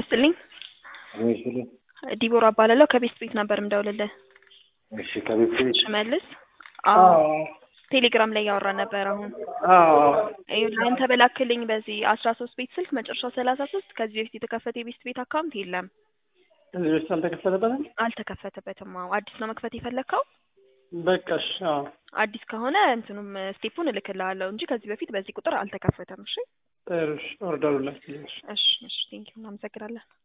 ይስጥልኝ። ይስጥልኝ። ዲቦራ እባላለሁ ከቤስት ቤት ነበር ምደውልልህ። እሺ ከቤት ቤት ሽመልስ አዎ ቴሌግራም ላይ እያወራን ነበር። አሁን አዎ ይኸውልህ አንተ በላክልኝ በዚህ አስራ ሶስት ቤት ስልክ መጨረሻው ሰላሳ ሶስት ከዚህ በፊት የተከፈተ የቤስት ቤት አካውንት የለም፣ እዚህ በፊት አልተከፈተበትም። አልተከፈተበትም። አዎ አዲስ ነው መክፈት የፈለግከው? በቃ እሺ አዎ አዲስ ከሆነ እንትኑም ስቴፑን እልክልሃለሁ እንጂ ከዚህ በፊት በዚህ ቁጥር አልተከፈተም። እሺ ጥሩ እሺ ኦርደሩን ላክልኝ። እሺ እሺ እሺ ቴንኪው እናመሰግናለን።